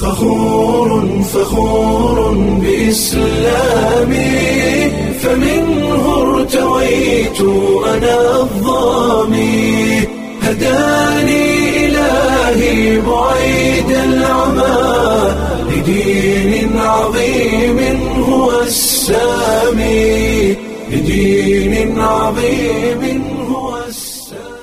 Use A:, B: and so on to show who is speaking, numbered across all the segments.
A: فخور فخور بإسلامي فمنه ارتويت أنا الظامي هداني إلهي بعيد العمى لدين عظيم هو السامي لدين عظيم هو السامي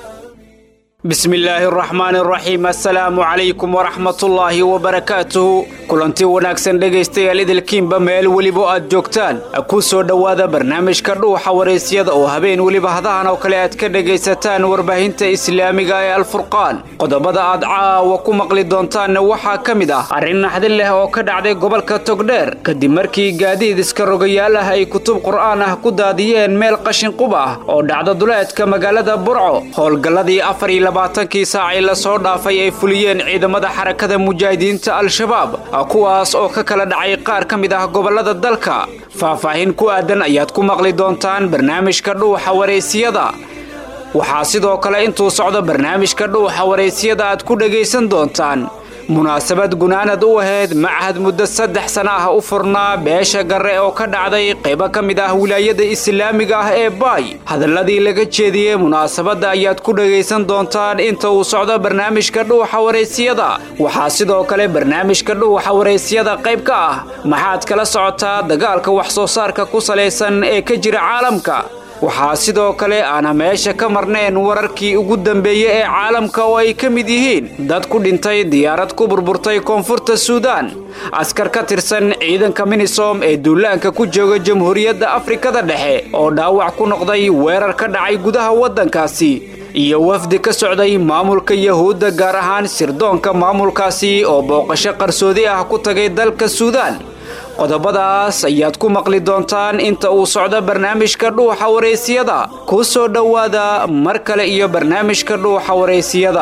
B: bismi illaahi araxmaan araxiim assalaamu calaykum waraxmatullaahi wabarakaatuhu kulanti wanaagsan dhegaystayaal idilkiinba meel weliba aad joogtaan ku soo dhowaada barnaamijka dhuuxa waraysyada oo habeen weliba hadahan oo kale aad ka dhegaysataan warbaahinta islaamiga ee alfurqaan qodobada aad caawa ku maqli doontaanna waxaa ka mid ah arrin naxdin leh oo ka dhacday gobolka togdheer kadib markii gaadiid iska rogayaal ah ay kutub qur'aan ah ku daadiyeen meel qashinqub ah oo dhacda duleedka magaalada burco howlgalladii afar iyo labaatankii saacii lasoo dhaafay ay fuliyeen ciidamada xarakada mujaahidiinta al-shabaab kuwaas oo ka kala dhacay qaar ka mid ah gobollada dalka faahfaahin ku aadan ayaad ku maqli doontaan barnaamijka dhuuxa waraysiyada waxaa sidoo kale intuu socdo barnaamijka dhuuxa waraysiyada aad ku dhegaysan doontaan munaasabad gunaanad u ahayd machad muddo saddex sana ah u furnaa beesha garre oo ka dhacday qaybo ka mid ah wilaayada islaamiga ah ee baay hadalladii laga jeediyey munaasabadda ayaad ku dhegaysan doontaan inta uu socdo barnaamijka dhuuxa waraysiyada waxaa sidoo kale barnaamijka dhuuxa waraysiyada qayb ka ah maxaad kala socotaa dagaalka wax soo saarka ku salaysan ee ka jira caalamka waxaa sidoo kale aana meesha ka marneen wararkii ugu dambeeyey ee caalamka oo ay ka mid yihiin dad ku dhintay diyaarad ku burburtay koonfurta suudaan askar ka tirsan ciidanka minisom ee duulaanka ku jooga jamhuuriyadda afrikada dhexe oo dhaawac ku noqday weerar ka dhacay gudaha waddankaasi iyo wafdi ka socday maamulka yahuudda gaar ahaan sirdoonka maamulkaasi oo booqasho qarsoodi ah ku tagay dalka suudaan qodobadaas ayaad ku maqli doontaan inta uu socdo barnaamijka dhuuxa waraysiyada ku soo dhowaada mar kale iyo barnaamijka dhuuxa waraysiyada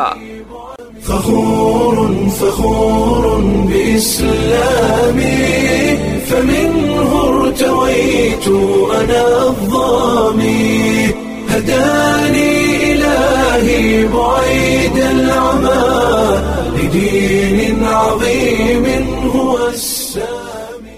A: فخور فخور بإسلامي فمنه ارتويت أنا الظامي هداني إلهي بعيد العمى لدين عظيم هو السامي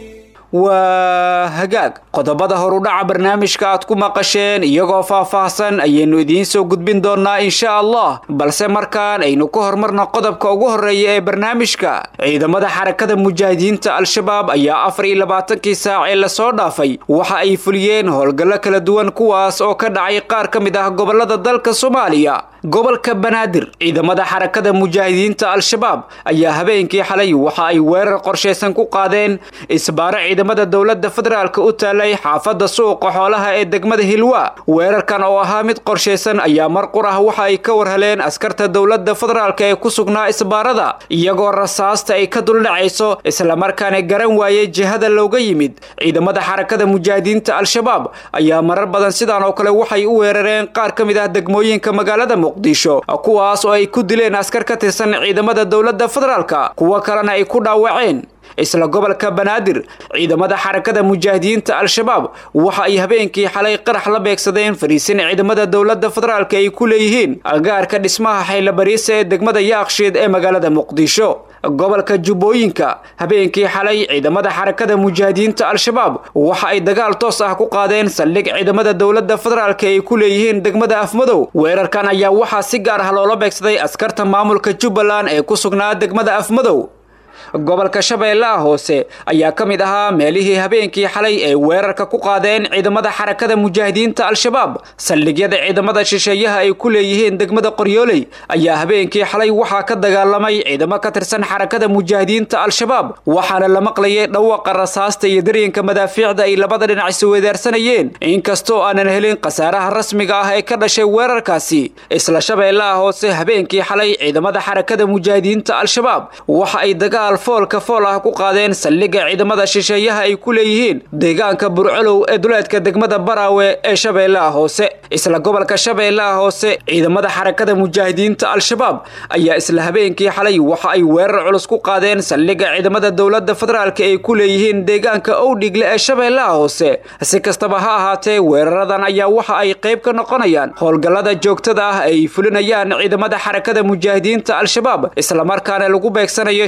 B: waa hagaag qodobada horudhaca barnaamijka aad ku maqasheen iyagoo faahfaahsan ayaynu idiin soo gudbin doonnaa insha allah balse markaan aynu ka hormarna qodobka ugu horreeya ee barnaamijka ciidamada xarakada mujaahidiinta al-shabaab ayaa afar iyo labaatankii saac ee lasoo dhaafay waxa ay fuliyeen howlgallo kala duwan kuwaas oo ka dhacay qaar ka mid ah gobollada dalka soomaaliya gobolka banaadir ciidamada xarakada mujaahidiinta al-shabaab ayaa habeenkii xalay waxa ay weerar qorshaysan ku qaadeen isbaaro ciidamada dowladda federaalka u taalay xaafadda suuqa xoolaha ee degmada hilwa weerarkan oo ahaa mid qorshaysan ayaa mar qur ah waxa ay ka warheleen askarta dowladda federaalka ee ku sugnaa isbaarada iyagoo rasaasta ay ka duldhacayso islamarkaana garan waayey jihada looga yimid ciidamada xarakada mujaahidiinta al-shabaab ayaa marar badan sidaan oo kale waxay u weerareen qaar ka mid ah degmooyinka magaalada muqdisho kuwaas oo ay ku dileen askar ka tirsan ciidamada dowladda federaalka kuwo kalena ay ku dhaawaceen isla gobolka banaadir ciidamada xarakada mujaahidiinta al-shabaab waxa ay habeenkii xalay qarax la beegsadeen fariisin ciidamada dowladda federaalka ay ku leeyihiin agaarka dhismaha xaylabariisa ee degmada yaakshiid ee magaalada muqdisho gobolka jubbooyinka habeenkii xalay ciidamada xarakada mujaahidiinta al-shabaab waxa ay dagaal toos ah ku qaadeen saldhig ciidamada dowladda federaalka ay ku leeyihiin degmada afmadow weerarkan ayaa waxaa si gaar ah loola beegsaday askarta maamulka jubbaland ee ku sugnaa degmada afmadow gobolka shabeellaha hoose ayaa ka mid ahaa meelihii habeenkii xalay ay weerarka ku qaadeen ciidamada xarakada mujaahidiinta al-shabaab saldhigyada ciidamada shisheeyaha ay ku leeyihiin degmada qoryooley ayaa habeenkii xalay waxaa ka dagaalamay ciidamo ka tirsan xarakada mujaahidiinta al-shabaab waxaana la maqlayay dhawaqa rasaasta iyo daryanka madaafiicda ay labada dhinac isweedaarsanayeen inkastoo aanan helin khasaaraha rasmiga ah ee ka dhashay weerarkaasi isla shabeellaha hoose habeenkii xalay ciidamada xarakada mujaahidiinta al-shabaab waxa ay dagaal foolka fool ah ku qaadeen saldhigga ciidamada shisheeyaha ay ku leeyihiin deegaanka burcolow ee duleedka degmada baraawe ee shabeellaha hoose isla gobolka shabeellaha hoose ciidamada xarakada mujaahidiinta al-shabaab ayaa isla habeenkii xalay waxa ay weerar culus ku qaadeen saldhigga ciidamada dowladda federaalka ay ku leeyihiin deegaanka owdhigle ee shabeellaha hoose si kastaba ha ahaatee weeraradan ayaa waxa ay qayb ka noqonayaan howlgallada joogtada ah ay fulinayaan ciidamada xarakada mujaahidiinta al-shabaab islamarkaana lagu beegsanayo shisheeye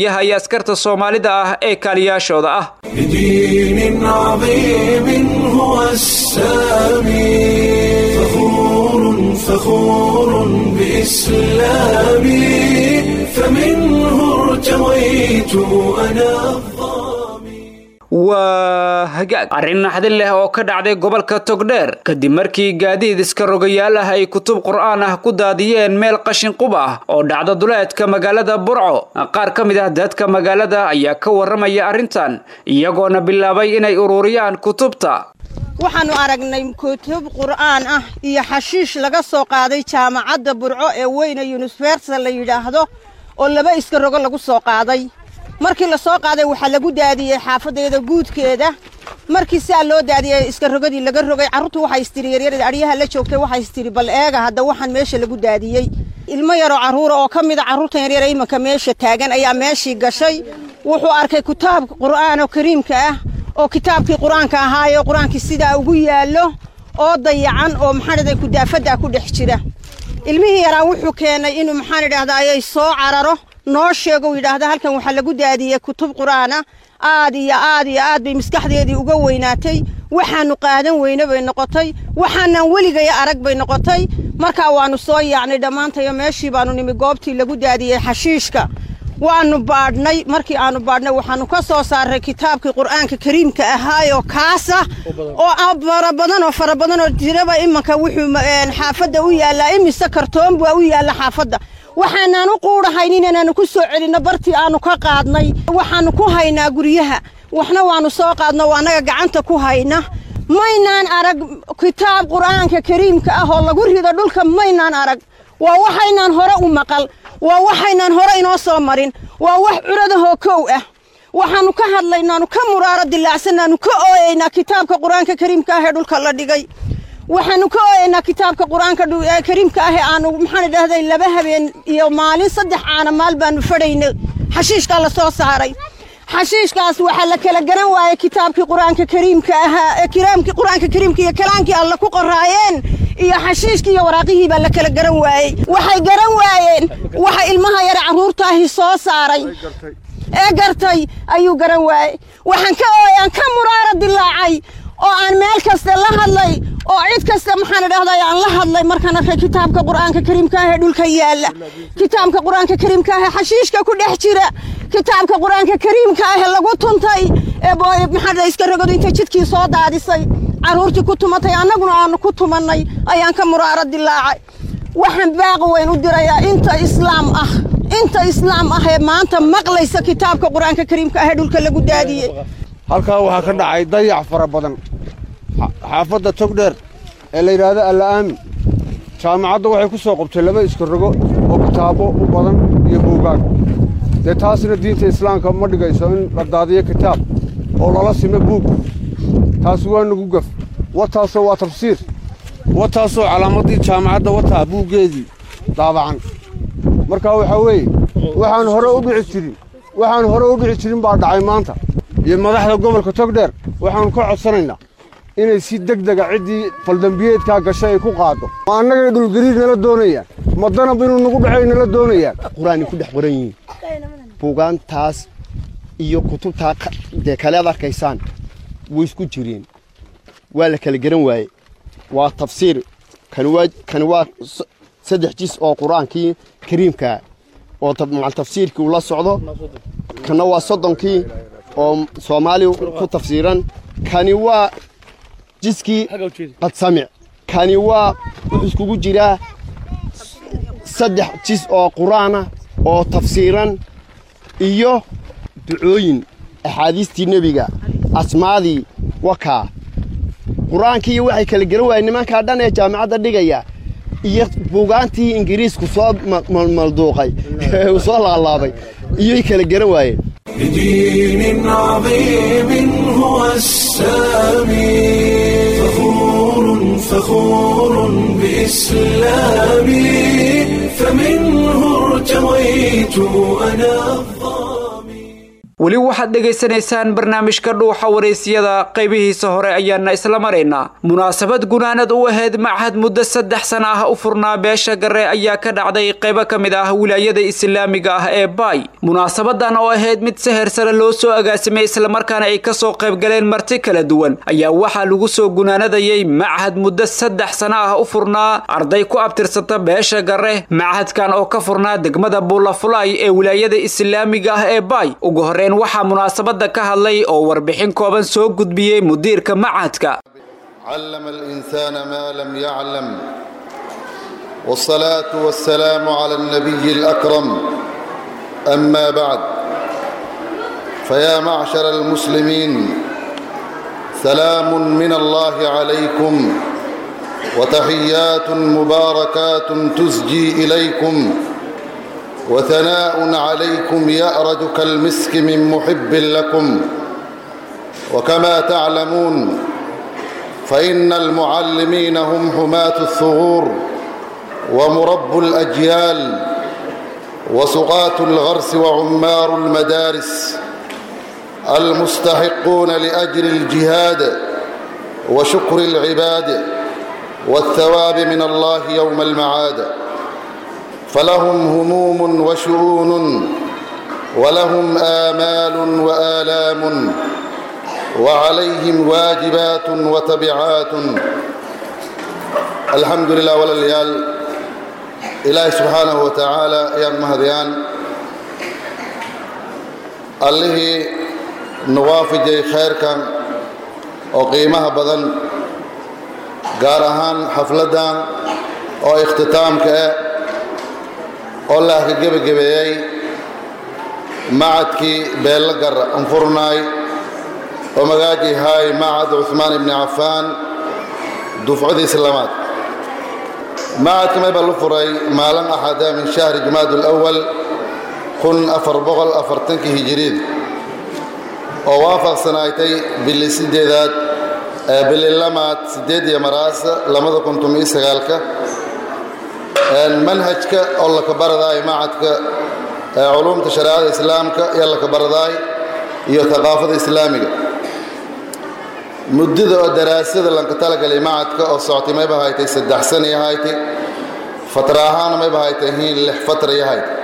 B: shisheeyaha iyo askarta soomaalida ah ee kaaliyaashooda ah
A: لدين عظيم هو السامي فخور فخور بإسلامي فمنه ارتويت أنا الظامي
B: waa hagaag arrin naxdin leh oo ka dhacday gobolka togdheer kadib markii gaadiid iska rogayaal ah ay kutub qur'aan ah ku daadiyeen meel qashin qub ah oo dhacda duleedka magaalada burco qaar ka mid ah dadka magaalada ayaa ka warramaya arrintan iyagoona bilaabay inay ururiyaan kutubta
C: waxaannu aragnay kutub qur'aan ah iyo xashiish laga soo qaaday jaamacadda burco ee weyne yunifersa la yidhaahdo oo laba iska rogo lagu soo qaaday markii la soo qaaday waxaa lagu daadiyey xaafadeeda guudkeeda markii saa loo daadiyey iska rogadii laga rogay carruurtu waxay istiri yaryarada adhyaha la joogtay waxay istiri bal eega hadda waxaan meesha lagu daadiyey ilmo yaroo carruura oo ka mida carruurtan yaryara imanka meesha taagan ayaa meeshii gashay wuxuu arkay kitaabka qur'aanoo kariimka ah oo kitaabkii qur-aanka ahaayoo qur-aankii sidaa ugu yaallo oo dayacan oo maxaan idhahday kudaafaddaa ku dhex jira ilmihii yaraa wuxuu keenay inuu maxaan idhahdaa ayay soo cararo noo sheego uu yidhaahda halkan waxaa lagu daadiyey kutub qur'aana aad iyo aad iyo aad bay maskaxdeedii uga weynaatay waxaannu qaadan weyne bay noqotay waxaanaan weligaya arag bay noqotay markaa waannu soo yaacnay dhammaantayo meeshii baannu nimi goobtii lagu daadiyey xashiishka waannu baadhnay markii aannu baadhnay waxaannu ka soo saarray kitaabkii qur'aanka kariimka ahaayoo kaasa oo fara badan oo fara badan oo jiraba imanka wuxuu xaafadda u yaallaa imise kartoon baa u yaalla xaafadda waxaanaan u quudhahaynin inaannu ku soo celinno bartii aannu ka qaadnay waxaannu ku haynaa guryaha waxna waannu soo qaadno oo annaga gacanta ku hayna maynaan arag kitaab qur'aanka kariimka ah oo lagu rido dhulka maynaan arag waa waxaynaan hore u maqal waa waxaynaan hore inoo soo marin waa wax curadahoo kow ah waxaannu ka hadlaynaannu ka muraaro dilaacsannaannu ka ooyaynaa kitaabka qur-aanka kariimka ah ee dhulka la dhigay waxaannu ka ooyaynaa kitaabka qur-aanka kariimka ah ee aanu maxaan idhahday laba habeen iyo maalin saddex caana maal baannu fadhaynay xashiishkaa la soo saaray xashiishkaas waxaa la kala garan waayey kitaabkii qur-aanka kariimka ahaa ee kiraamkii qur-aanka kariimka iyo kalaankii alla ku qoraayeen iyo xashiishkii iyo waraaqihii baa la kala garan waayey waxay garan waayeen waxa ilmaha yare carruurtaahi soo saaray ee gartay ayuu garan waayey waxaan ka ooyaan ka muraara dilaacay oo aan meel kasta la hadlay oo cid kasta maxaan idhahday aan la hadlay markaan arkay kitaabka qur'aanka kariimka ah ee dhulka yaalla kitaabka qur-aanka kariimka ah ee xashiishka ku dhex jira kitaabka qur-aanka kariimka ah ee lagu tuntay ee maxaa iska rogadu intay jidkii soo daadisay carruurtii ku tumatay annaguna aanu ku tumannay ayaan ka muraaro dilaacay waxaan baaqi weyn u dirayaa inta islaam ah inta islaam ah ee maanta maqlaysa kitaabka qur-aanka kariimka ah ee dhulka lagu daadiyey
D: halkaa waxaa ka dhacay dayac fara badan xaafadda togdheer ee la yidhaahdo alla aamin jaamacadda waxay ku soo qabtay laba iska rogo oo kitaabo u badan iyo buugaag dee taasna diinta islaamka ma dhigayso in la daadiyo kitaab oo lala simo buug taasi waa nagu gaf wataasoo waa tafsiir wataasoo calaamaddii jaamacadda wataa buuggeedii daabacan markaa waxaa weeye waxaan hore u dhici jirin waxaan hore u dhici jirin baa dhacay maanta iyo madaxda gobolka togdheer waxaannu ka codsanaynaa inay si deg dega ciddii faldambiyeedkaa gashay ay ku qaaddo ma annagay dhulgariir nala doonayaan ma danab inuu nagu dhacay nala doonayaan
E: qur-aanay ku dhex qoran yihiin buugaantaas iyo kutubtaa dee kale ad arkaysaan way isku jireen waa la kala garan waaye waa tafsiir kani waa kani waa saddex jis oo qur-aankii kariimkaa oo macal tafsiirkii uu la socdo kana waa soddonkii oo soomaali ku tafsiiran kani waa jiskii qadsamic kani waa wuxuu iskugu jiraa saddex jis oo qur-aana oo tafsiiran iyo ducooyin axaadiistii nebiga asmaadii wakaa qur-aankii waxay kala garan waayeen nimankaa dhan ee jaamacadda dhigaya iyo buugaantii ingiriisku soo malduuqay uu soo laalaabay iyoy kala garan waayeen
A: لدين عظيم هو السامي فخور فخور بإسلامي فمنه ارتويت أنا الظامي
B: weli waxaad dhegaysanaysaan barnaamijka dhuuxa wareysiyada qaybihiisa hore ayaana isla maraynaa munaasabad gunaanad u ahayd machad muddo saddex sana ah u furnaa beesha gare ayaa ka dhacday qaybo ka mid ah wilaayada islaamiga ah ee baay munaasabadan oo ahayd mid seher sare loo soo agaasimay islamarkaana ay kasoo qaybgaleen marti kala duwan ayaa waxaa lagu soo gunaanadayay machad muddo saddex sana ah u furnaa arday ku abtirsata beesha gare machadkan oo ka furnaa degmada buulafulay ee wilaayada islaamiga ah ee baay ugu horeyn waxaa munaasabada ka hadlay oo warbixin kooban soo gudbiyey mudiirka machadka
F: علم الإنسان ما لم يعلم والصلاة والسلام على النبي الأكرم أما بعد فيا معشر المسلمين سلام من الله عليكم وتحيات مباركات تزجي إليكم وثناء عليكم يأرج كالمسك من محب لكم وكما تعلمون فإن المعلمين هم حماة الثغور ومرب الأجيال وسقاة الغرس وعمار المدارس المستحقون لأجر الجهاد وشكر العباد والثواب من الله يوم المعاد فلهم هموم وشؤون ولهم آمال وآلام وعليهم واجبات وتبعات الحمد لله ولليال إلهي سبحانه وتعالى يا مهديان allihii nuwaafijay khayrkan oo qiimaha badan gaar ahaan xafladdan oo ikhtitaamka ah oo laah ka gebagebeeyey macadkii beella gar anfurnaay oo magaajii haay macad cuثmaan ibni cafaan dufcadii islaamaad macadka may baa lu furay maalin axada min shahri jumaad اlأwal kun afar boqol afartankii hijiriid oo waafaqsanaaytay bili sideedaad bili lamaad sideed iyo maraasa labada kun tomiyo sagaalka manhajka oo laka baradaay macadka culumta shareecada islaamka iyo laka baradaay iyo thaqaafada islaamiga muddada oo daraasada lanka talagalay macadka oo socotay mayba haytay saddex sana iyo haytay fatra ahaana mayba haytay hiin lix fatra iyo haytay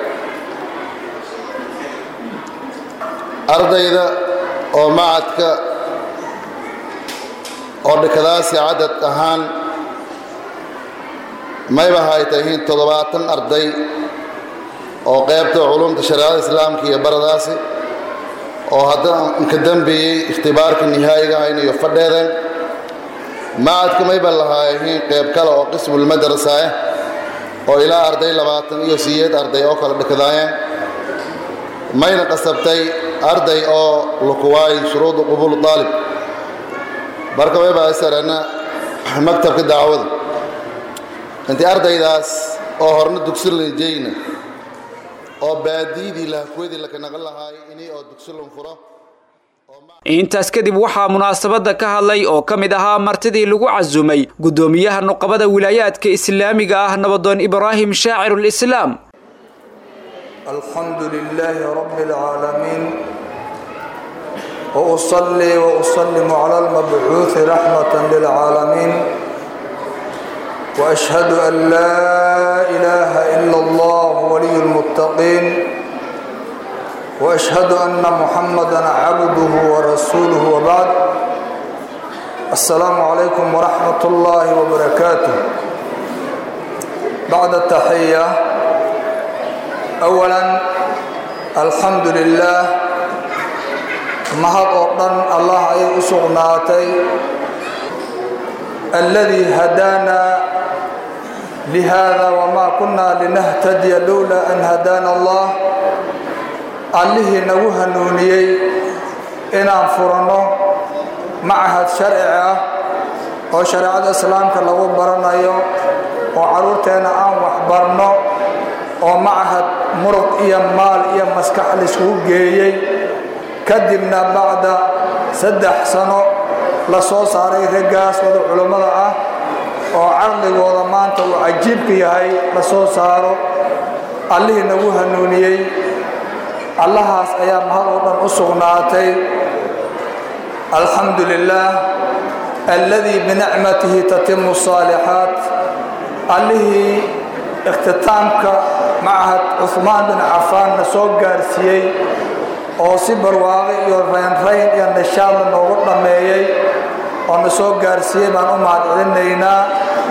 F: ardayda oo macadka oo dhikadaasi cadad ahaan mayba haytay hiin toddobaatan arday oo qaybta culumta shareecada islaamka iyo baradaasi oo haddana ka dambeeyey ikhtibaarka nihaayiga hayn iyo fadheeden macadka mayba lahaayihiin qayb kale oo qismulmadrasa ah oo ilaa arday labaatan iyo siyeed arday oo kala dhikadaayeen mayna qasabtay arday oo lukuwaay shuruudu qubuul aalib marka mayba sarana maktabka dacwada intii ardaydaas oo horna dugsi lanjeyna oo baadiyadii lahakweedii laka naqan lahaay inay oo dugsi lun furo
B: intaas kadib waxaa munaasabada ka hadlay oo ka mid ahaa martidii lagu casumay guddoomiyaha nuqabada wilaayaadka islaamiga ah nabadoon ibraahim shaacirulislaam
G: الحمد لله رب العالمين وأصلي وأسلم على المبعوث رحمة للعالمين وأشهد أن لا إله إلا الله ولي المتقين وأشهد أن محمدا عبده ورسوله وبعد السلام عليكم ورحمة الله وبركاته بعد التحية أولا الحمد لله mahad oo dhan allah ayay u sugnaatay alladii hadaana lihada wamaa kunna linahtadiya lowla an hadaana allah allihii nagu hanuuniyey inaan furanno macahad sharci ah oo shareecada islaamka lagu baranayo oo carruurteenna aan waxbarno oo macahad muruq iyo maal iyo maskax laiskugu geeyey kadibna bacda saddex sano la soo saaray raggaas wada culummada ah oo caqligooda maanta uu cajiibka yahay la soo saaro allihii nagu hanuuniyey allahaas ayaa mahad oo dhan u sugnaatay alxamdu lilaah alladii binicmatihi tatimu saalixaat allihii ikhtitaamka macahad cuhmaan bin cafaanna soo gaarsiiyey oo si barwaaqi iyo raynrayn iyo nishaadna noogu dhammeeyey oo na soo gaarsiiyey baan u mahad celinaynaa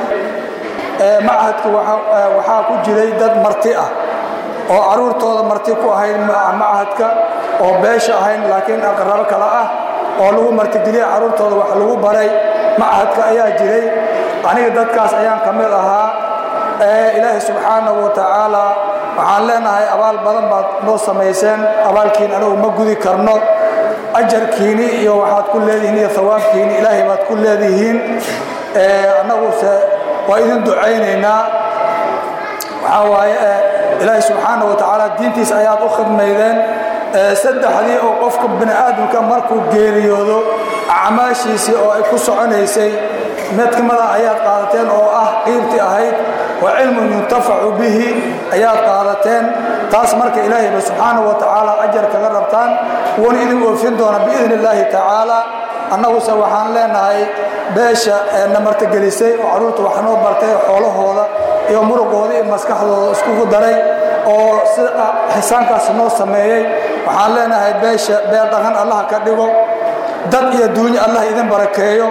G: macahadka waxaa ku jiray dad marti ah oo caruurtooda marti ku ahayd macahadka oo beesha ahayn laakiin aqrabo kale ah oo lagu martigeliya caruurtooda wax lagu baray macahadka ayaa jiray aniga dadkaas ayaan ka mid ahaa ilaahay subxaanahu wa tacaala waxaan leenahay abaal badan baad noo samayseen abaalkiin anigu ma gudi karno ajarkiini iyo waxaad ku leedihiin iyo hawaabkiini ilaahay baad ku leedihiin annaguse waa idin ducaynaynaa waxaa waaye ilaahay subxaana wa tacaala diintiis ayaad u khidmaydeen saddexdii oo qofka bini aadamka markuu geeriyoodo acmaashiisii oo ay ku soconaysay mid ka mida ayaad qaadateen oo ah qiibtii ahayd wa cilmun yuntafacu bihi ayaad qaadateen taas marka ilaahayba subxaana wa tacaala ajar kaga rabtaan wuuna idin oofin doona biidni illaahi tacaala annaguse waxaan leenahay beesha na martigelisay oo carruurta wax noo bartay xoolahooda iyo muruqooda iyo maskaxdooda iskugu daray oo sida xisaankaas noo sameeyey waxaan leenahay beesha beel dhaqan allah ka dhigo dad iyo duunyo allah idin barakeeyo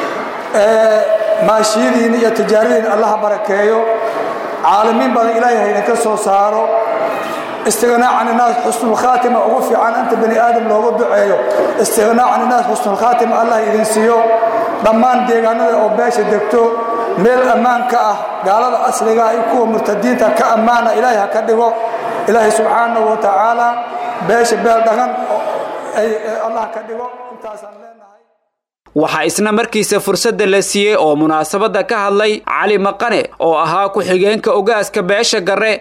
G: maashiyadiin iyo tijaaradiin allah barakeeyo caalamiin badan ilaahay ha idinka soo saaro istighnaa can innaas xusnulkhaatima ugu fiican inta bani aadam loogu duceeyo istighnaa can innaas xusnulkhaatima allah idin siiyo dhammaan deegaanada oo beesha degto meel ammaan ka ah gaalada asliga iyo kuwa murtadiinta ka ammaana ilaahay ha ka dhigo ilaahay subxaanahu wa tacaala beesha beel dhaqan allah ka dhigo intaasaan leenahay
B: waxaa isna markiisa fursadda la siiyey oo munaasabadda ka hadlay cali maqane oo ahaa ku-xigeenka ogaaska beesha garre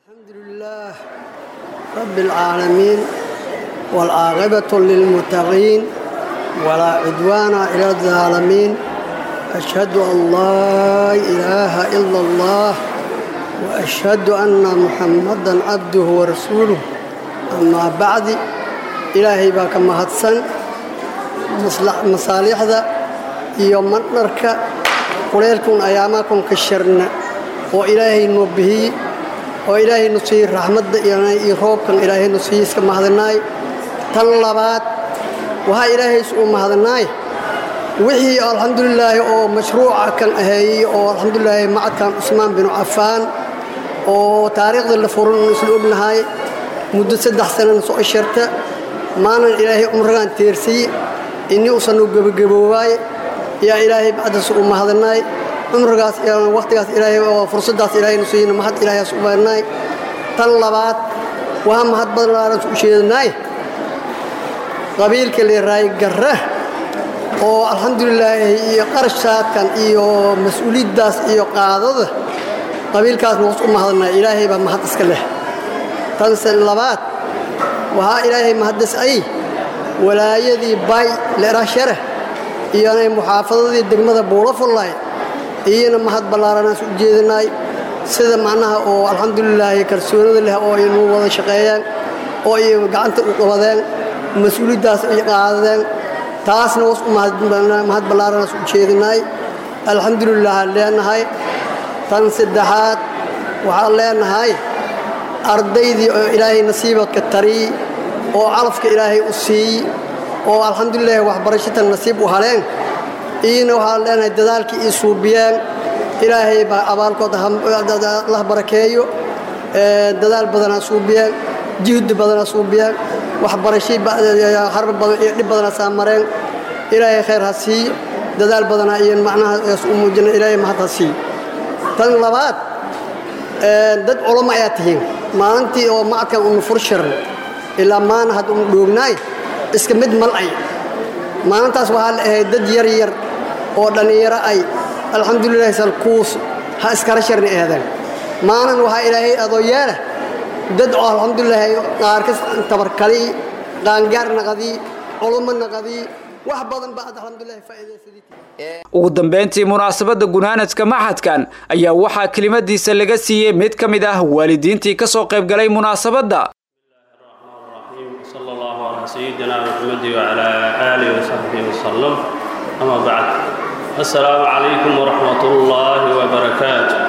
H: رب العالمين والعاقبة للمتقين ولا عدوان إلى الظالمين أشهد أن لا إله إلا الله وأشهد أن محمدا عبده ورسوله أما بعد إلهي باك مهدسن مصالح ذا يوم نركا قليلكم أيامكم كشرنا وإلهي نبهي oo ilaahay nu siiy raxmadda iyo roobkan ilaahay nu siiy iska mahadanaay tan labaad waxaa ilaahays uu mahadanaay wixii alxamdulilaahi oo mashruuca kan aheeyey oo alxamdulilaahi macadkan cusmaan binu cafaan oo taariikhda la furan isla ognahay muddo saddex sanana soo sharta maanan ilaahay cumragaan teersiye innii usan u gebagaboobaay yaa ilaahay bacdaas uu mahadanaay cumrigaas waqtigaas ilaahay oo fursaddaas ilaahay nu siiyna mahad ilaahaas u baadnaay tan labaad waa mahad badnaaran u sheedanaay qabiilka leeraay garra oo alxamdulilaahi iyo qarashaadkan iyo mas-uuliyaddaas iyo qaadada qabiilkaas noos u mahadanaay ilaahay baa mahad iska leh tanse labaad waxaa ilaahay mahaddas ay walaayadii bay leerashare iyonay muxaafadadii degmada buulafullaay iyana mahad ballaaranaas u jeedinaay sida macnaha oo alxamdulilaahi kalsoonida leh oo aynu wada shaqeeyeen oo ay gacanta u qabadeen mas-uuliyaddaas ay qaadadeen taasna was u mahad ballaaranaas u jeedinaay alxamdulilah leenahay tan saddexaad waxaan leenahay ardaydii oo ilaahay nasiibadka tariy oo calafka ilaahay u siiy oo alxamdulilahi waxbarashatan nasiib u haleen iyana waxaan leenahay dadaalkii ii suubiyeen ilaahay baa abaalkooda lah barakeeyo dadaal badanaa suubiyeen jihdi badanaa suubiyeen waxbarashii harba badan iyo dhib badanaa saa mareen ilaahay khayr ha siiyo dadaal badanaa iyo macnaha u muujina ilaahay mahad ha siiyo tan labaad dad culamo ayaa tihiin maalintii oo macadkan unu furshiran ilaa maana had unu dhoognaay iska mid malcay maalintaas waxaa la ahayd dad yar yar oo dhallinyaro ay alxamdulilahi salkuus ha iskala sharni eedeen maalin waxaa ilaahay adoo yeela dad oo alxamdulilaahi qaarkas tabarkalii qaangaar naqadii culummo naqadii wax badan baa ad alxamdulilahi faa'iidaysadii
B: ugu dambeyntii munaasabadda gunaanadka maxadkan ayaa waxaa kelimadiisa laga siiyey mid ka mid ah waalidiintii ka soo qaybgalay munaasabadda
I: سيدنا محمد وعلى آله وصحبه وسلم أما بعد السلام عليكم ورحمة الله وبركاته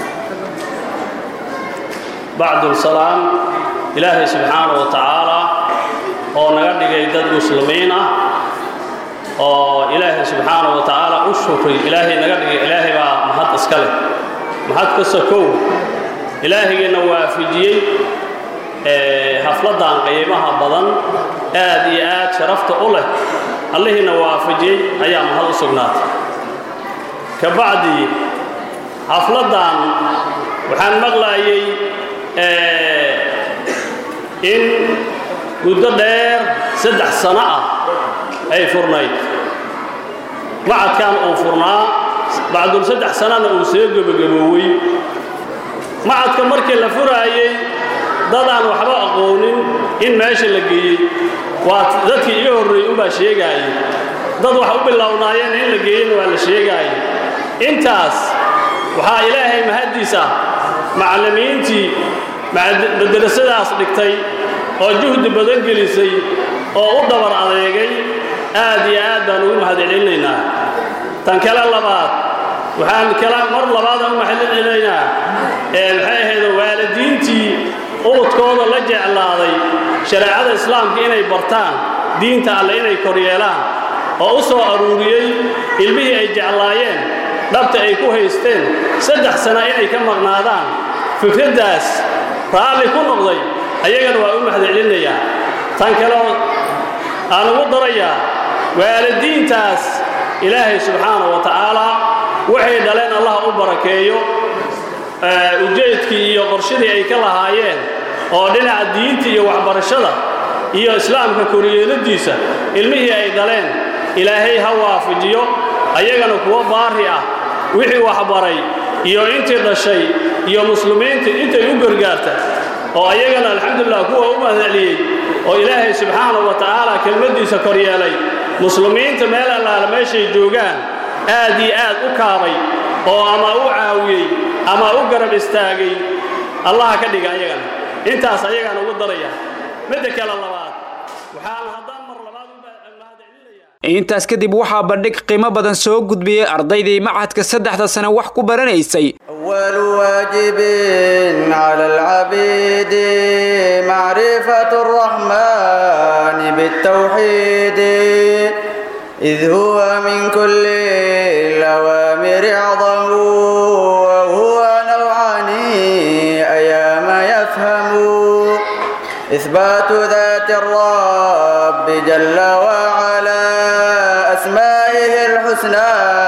I: بعد السلام إلهي سبحانه وتعالى oo naga dhigay dad muslimiin ah oo ilaahay subxaana wa tacaala u shukray ilaahay naga dhigay ilaahay baa mahad iska leh mahad ka sokow ilaahaygiina waafijiyey hafladdan qiimaha badan aad iyo aad sharafta u leh allihiina waafajiyey ayaa mahad u sugnaatay ka bacdii xafladdan waxaan maqlaayay in muddo dheer saddex sano ah ay furnayd macadkan uu furnaa bacdul saddex sanana uu soo gebagaboowey macadka markii la furaayey dadaan waxba aqoonin in meesha la geeyey waa dadkii iga horreeyey unbaa sheegaayey dad wax u bilownaayeen in la geeyeyna waa la sheegaayey intaas waxaa ilaahay mahaddiis ah macallimiintii madrasadaas dhigtay oo juhdi badan gelisay oo u dabar adeegay aad iyo aad baan ugu mahadcelinaynaa tan kale labaad waxaan kale mar labaadaan u mahadcelinaynaa ee maxay ahayd waalidiintii ubadkooda la jeclaaday shareecada islaamka inay bartaan diinta alle inay koryeelaan oo u soo aruuriyey ilmihii ay jeclaayeen dhabta ay ku haysteen saddex sana inay ka maqnaadaan fikraddaas raalli ku noqday ayagana waa u mahadcelinayaa tan kaleo aan ugu darayaa waalidiintaas ilaahay subxaana wa tacaala waxay dhaleen allah u barakeeyo ujeedkii iyo qorshadii ay ka lahaayeen oo dhinaca diinta iyo waxbarashada iyo islaamka koryeeladiisa ilmihii ay dhaleen ilaahay ha waafajiyo ayagana kuwa baari ah wixii waxbaray iyo intii dhashay iyo muslimiinta intay u gargaarta oo ayagana alxamdulilah kuwa u mahadceliyey oo ilaahay subxaana wa tacaala kelmaddiisa koryeelay muslimiinta meel allaala meeshay joogaan aad iyo aad u kaabay oo ama u caawiyey ama u garab istaagay allaha ka dhiga ayagana intaas ayagaan ugu daraya midda kale labaad waxaan haddaan mar labaad
B: intaas kadib waxaa bandhig qiimo badan soo gudbiyey ardaydii macadka saddexda sane wax ku baranaysay
J: أول واجب على العبيد معرفة الرحمن بالتوحيد إذ هو من كل الأوامر أعظم وهو نوعان أيام يفهم إثبات ذات الرب جل وعلا أسمائه الحسنى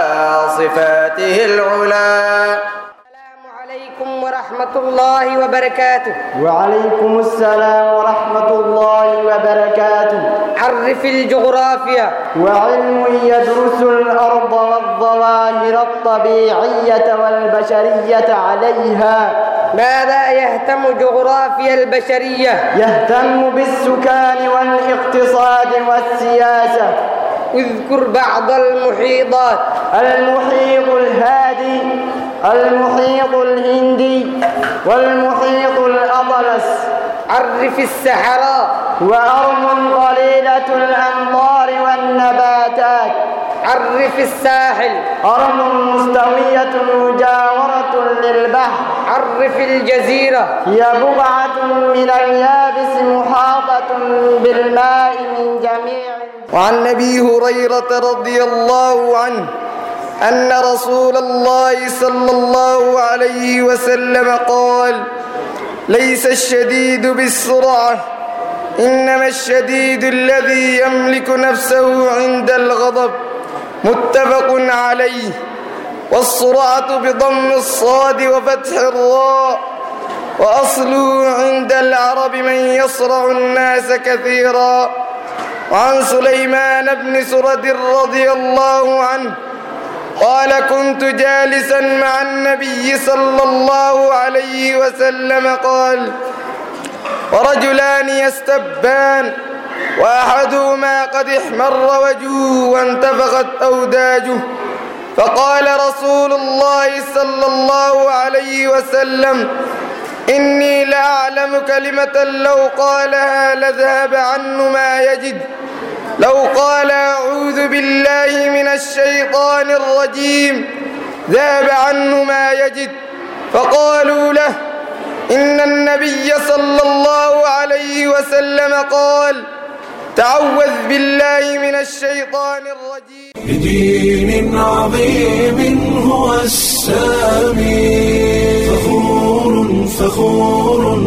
J: صفاته العلى
K: عليكم ورحمة الله وبركاته
L: وعليكم السلام ورحمة الله وبركاته
K: عرف الجغرافيا
L: وعلم يدرس الأرض والظواهر الطبيعية والبشرية عليها
K: ماذا يهتم جغرافيا البشرية
L: يهتم بالسكان والاقتصاد والسياسة
K: اذكر بعض المحيطات
L: المحيط الهادي المحيط الهندي والمحيط الأطلس
K: عرف السحراء
L: وأرض قليلة الأمطار والنباتات
K: عرف الساحل
L: أرض مستوية مجاورة للبحر
K: عرف الجزيرة
L: هي بقعة من اليابس محاطة بالماء من جميع
J: وعن أبي هريرة رضي الله عنه أن رسول الله صلى الله عليه وسلم قال ليس الشديد بالسرعة إنما الشديد الذي يملك نفسه عند الغضب متفق عليه والسرعة بضم الصاد وفتح الراء وأصله عند العرب من يصرع الناس كثيرا وعن سليمان بن سرد رضي الله عنه قال كنت جالسا مع النبي صلى الله عليه وسلم قال ورجلان يستبان وأحدهما قد احمر وجهه وانتفخت أوداجه فقال رسول الله صلى الله عليه وسلم إني لأعلم كلمة لو قالها لذهب عنه ما يجد لو قال أعوذ بالله من الشيطان الرجيم ذهب عنه ما يجد فقالوا له إن النبي صلى الله عليه وسلم قال تعوذ بالله من الشيطان الرجيم
A: بدين عظيم هو السامي فخور فخور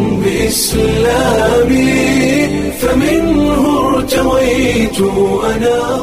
A: بإسلامي فمنه ارتويت أنا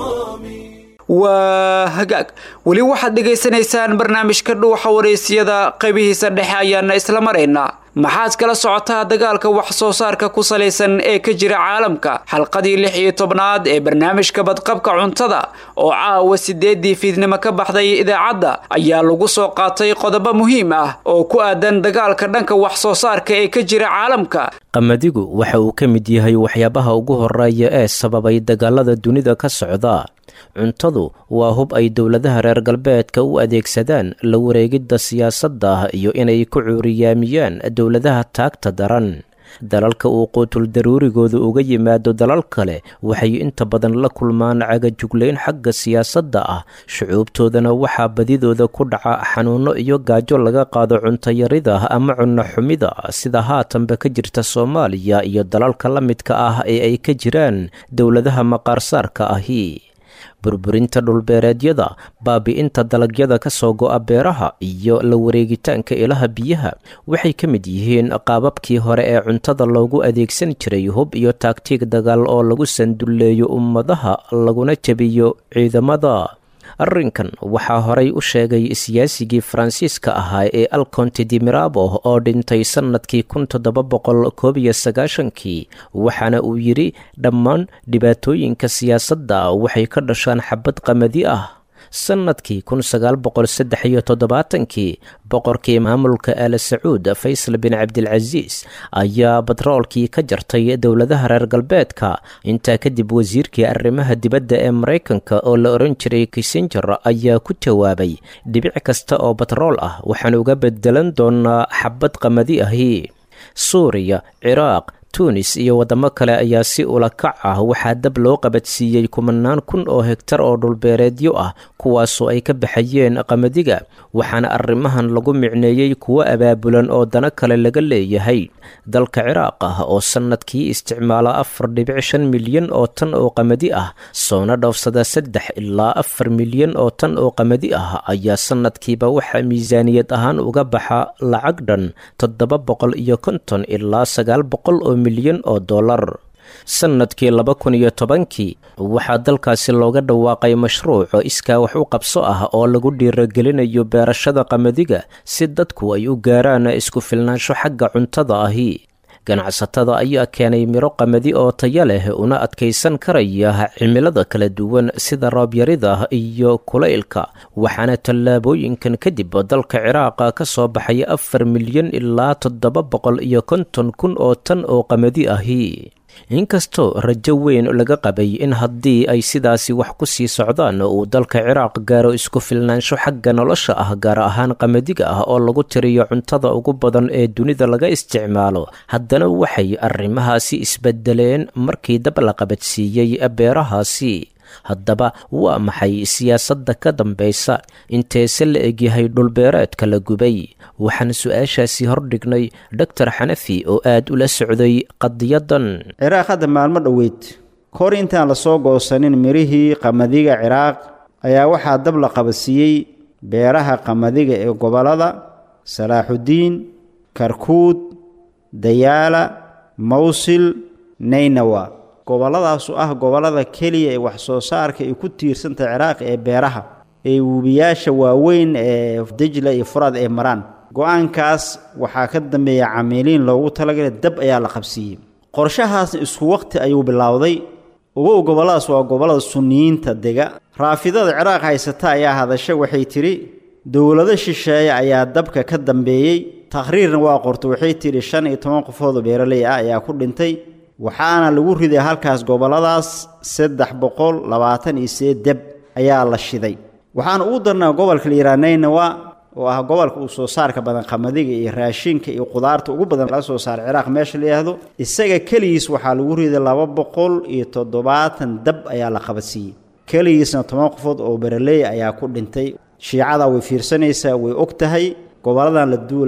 B: waa hagaag weli waxaad dhegaysanaysaan barnaamijka dhuuxa wareysiyada qaybihiisa dhexe ayaana isla maraynaa maxaad kala socotaa dagaalka wax soo saarka ku salaysan ee ka jira caalamka xalqadii lix iyo tobnaad ee barnaamijka badqabka cuntada oo caawa sideedii fiidnimo ka baxday idaacadda ayaa lagu soo qaatay qodobo muhiim ah oo ku aadan dagaalka dhanka wax soo saarka ee ka jira caalamka
M: qamadigu waxa uu ka mid yahay waxyaabaha ugu horeeya ee sababay dagaalada dunida ka socda cuntadu waa hub ay dowladaha reer galbeedka u adeegsadaan la wareegidda siyaasadda iyo inay ku cuuriyaamiyaan dowladaha taagta daran dalalka uu quutul daruurigooda uga yimaado dalal kale waxay inta badan la kulmaan cagajuglayn xagga siyaasadda ah shucuubtoodana waxaa badidooda ku dhaca xanuunno iyo gaajo laga qaado cuntayarida ama cunno xumida sida haatanba ka jirta soomaaliya iyo dalalka la midka ah ee ay ka jiraan dowladaha maqaarsaarka ahi burburinta dhulbeereedyada baabi'inta dalagyada ka soo go'a beeraha iyo la wareegitaanka ilaha biyaha waxay ka mid yihiin qaababkii hore ee cuntada loogu adeegsan jiray hub iyo taagtiig dagaal oo lagu sandulleeyo ummadaha laguna jebiyo ciidamada arrinkan waxaa horay u sheegay siyaasigii faransiiska ahaa ee alconte di mirabo oo dhintay sannadkii kun toddoba boqol koob iyo sagaashankii waxaana uu yidhi dhammaan dhibaatooyinka siyaasadda waxay ka dhashaan xabad qamadi ah sannadkii kun sagaal boqol saddex iyo toddobaatankii boqorkii maamulka aala sacuud faysal bin cabdilcasiis ayaa batroolkii ka jartay dowladaha reer galbeedka intaa kadib wasiirkii arrimaha dibadda ee maraykanka oo la odhan jiray kissinger ayaa ku jawaabay dhibic kasta oo batrool ah waxaan uga bedelan doonaa xabad qamadi ahi suuriya ciraaq tunis iyo waddamo kale ayaa si ulakac ah waxaa dab loo qabadsiiyey kumanaan kun oo hegtar oo dhulbeereedyo ah kuwaasoo ay ka baxayeen qamadiga waxaana arrimahan lagu micneeyey kuwo abaabulan oo dano kale laga leeyahay dalka ciraaq ah oo sannadkii isticmaala afar dhibic shan milyan oo tan oo qamadi ah soona dhoofsada saddex ilaa afar milyan oo tan oo qamadi ah ayaa sannadkiiba waxaa miisaaniyad ahaan uga baxa lacag dhan toddoba boqol iyo konton ilaa sagaal boqol oo milyan oo dollar sannadkii laba kun iyo tobankii waxaa dalkaasi looga dhawaaqay mashruuc iskaa wax u qabso ah oo lagu dhiiragelinayo beerashada qamadiga si dadku ay u gaaraan isku filnaansho xagga cuntada ahi ganacsatada ayaa keenay miro qamadi oo taya leh una adkaysan karaya cimilada kala duwan sida roobyarida iyo kulaylka waxaana tallaabooyinkan kadib dalka ciraaqa ka soo baxay afar milyan ilaa toddoba boqol iyo konton kun oo tan oo qamadi ahi inkastoo rajo weyn laga qabay in haddii ay sidaasi wax ku sii socdaan uu dalka ciraaq gaaro isku filnaansho xagga nolosha ah gaar ahaan qamadiga ah oo lagu tiriyo cuntada ugu badan ee dunida laga isticmaalo haddana waxay arrimahaasi isbedeleen markii dab la qabadsiiyey beerahaasi haddaba waa maxay siyaasadda ka dambaysa inteese la egyahay dhulbeereedka la gubay waxaan su-aashaasi hordhignay doctor xanafi oo aad ula socday qadiyadan
N: ciraaq hadda maalmo dhoweyd kahor intaan la soo goosanin mirihii qamadiga ciraaq ayaa waxaa dab la qabadsiiyey beeraha qamadiga ee gobollada salaaxudiin karkuud dayaala mawsil naynawa gobolladaasu ah gobollada keliya ee wax soo saarka ay ku tiirsantah ciraaq ee beeraha ee webiyaasha waaweyn ee dejla iyo furaad ee maraan go-aankaas waxaa ka dambeeya camiiliin loogu talagalay dab ayaa la qabsiiyey qorshahaasna isku waqti ayuu bilowday ugow gobolladaas waa gobollada sunniyiinta dega raafidada ciraaq haysata ayaa hadasha waxay tidhi dowlado shisheeye ayaa dabka ka dambeeyey takhriirna waa qorto waxay tidhi shan iyo toban qofood oo beeraley ah ayaa ku dhintay waxaana lagu riday halkaas gobolladaas saddex boqol labaatan iyo sideed deb ayaa la shiday waxaana ugu darnaa gobolka liiraanaynawa oo ah gobolka uu soo saarka badan qamadiga iyo raashinka iyo qudaarta ugu badan laga soo saara ciraaq meesha la yidhaahdo isaga keligiis waxaa lagu riday laba boqol iyo toddobaatan dab ayaa la qabadsiiyey keligiisna toban qofood oo beraleey ayaa ku dhintay shiicada way fiirsanaysaa way og tahay goboladan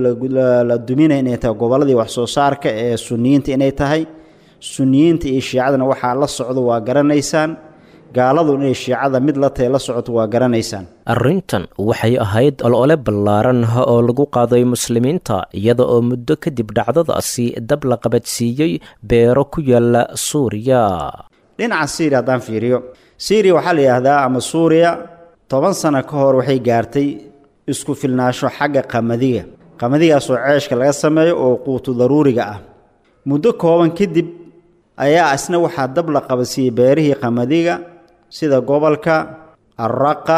N: la duminaya inay tahay gobolladii wax soo saarka ee suniyiinta inay tahay suniyiinta iyo shiicadana waxaa la socdo waa garanaysaan gaaladu inay shiicada mid la tahay la socoto waa garanaysaan
M: arrintan waxay ahayd olole ballaaran oo lagu qaaday muslimiinta iyada oo muddo kadib dhacdadaasi dab la qabadsiiyey beero ku yaala suuriya
N: dhinaca syriya haddaan fiiriyo syriya waxaa la yidhaahdaa ama suuriya toban sano ka hor waxay gaartay isku filnaasho xagga qamadiga qamadigaasoo ceeshka laga sameeyo oo quutu daruuriga ah muddo kooban kadib ayaa isna waxaa dab la qabadsiiyey beerihii qamadiga sida gobolka arraqa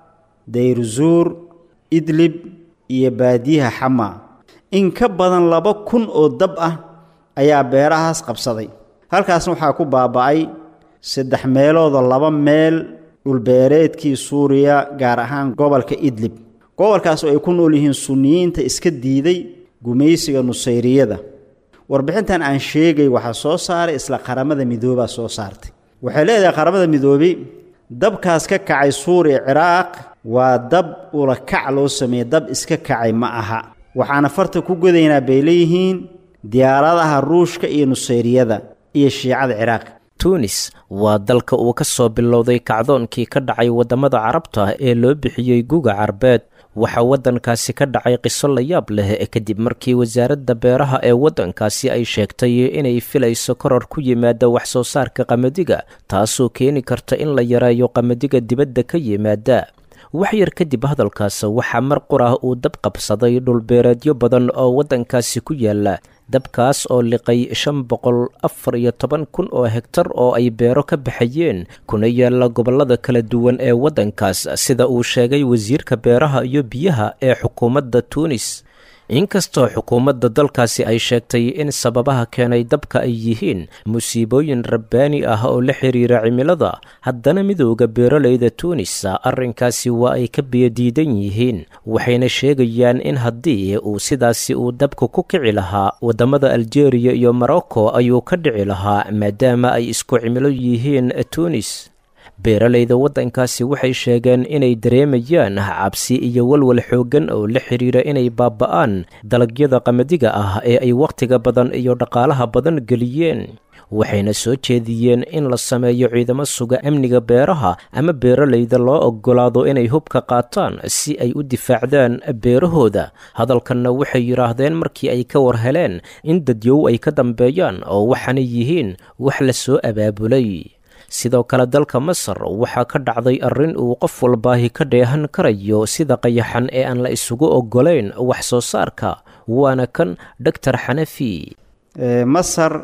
N: dayruzuur idlib iyo baadiyaha xama in ka badan laba kun oo dab ah ayaa beerahaas qabsaday halkaasna waxaa ku baaba'ay saddex meeloodoo laba meel dhulbeereedkii suuriya gaar ahaan gobolka idlib gobolkaas oo ay ku nool yihiin sunniyiinta iska diiday gumaysiga nusayriyada warbixintan aan sheegay waxaa soo saaray isla qaramada midoobaa soo saartay waxay leedahay qaramada midoobey dabkaas ka kacay suuriya ciraaq waa dab ula kac loo sameeyey dab iska kacay ma aha waxaana farta ku godaynaa bay leeyihiin diyaaradaha ruushka iyo nusayriyada iyo shiicada ciraaq
M: tunis waa dalka uu ka soo bilowday kacdoonkii ka dhacay waddamada carabta ee loo bixiyey guga carbeed waxaa waddankaasi ka dhacay qiso la yaab leh kadib markii wasaaradda beeraha ee waddankaasi ay sheegtay inay filayso koror ku yimaada wax soo saarka qamadiga taasoo keeni karta in la yareeyo qamadiga dibadda ka yimaada wax yar kadib hadalkaas waxaa mar qurah uu dab qabsaday dhulbeereedyo badan oo waddankaasi ku yaala dabkaas oo liqay shan boqol afar iyo toban kun oo hegtar oo ay beero ka baxayeen kuna yaalla gobollada kala duwan ee waddankaas sida uu sheegay wasiirka beeraha iyo biyaha ee xukuumadda tuunis inkastoo xukuumadda dalkaasi ay sheegtay in sababaha keenay dabka ay yihiin musiibooyin rabbaani ah oo la xiriira cimilada haddana midowda beeraleyda tuunis arrinkaasi waa ay ka biyadiidan yihiin waxayna sheegayaan in haddii uu sidaasi uu dabka ku kici lahaa waddamada aljeeriya iyo morocco ayuu ka dhici lahaa maadaama ay isku cimilo yihiin tuunis beeraleyda waddankaasi waxay sheegeen inay dareemayaan cabsi iyo walwal xooggan oo la xidhiira inay baaba'aan dalagyada qamadiga ah ee ay wakhtiga badan iyo dhaqaalaha badan geliyeen waxayna soo jeediyeen in la sameeyo ciidamo suga amniga beeraha ama beeraleyda loo oggolaado inay hubka qaataan si ay u difaacdaan beerahooda hadalkanna waxay yidhaahdeen markii ay ka war heleen in dadyow ay ka dambeeyaan oo waxaanay yihiin wax la soo abaabulay sidoo kale dalka masar waxaa ka dhacday arrin uu qof walbaahi ka dheehan karayo sida qayaxan ee aan la isugu oggolayn wax soo saarka waana kan doctor xanafi
N: masar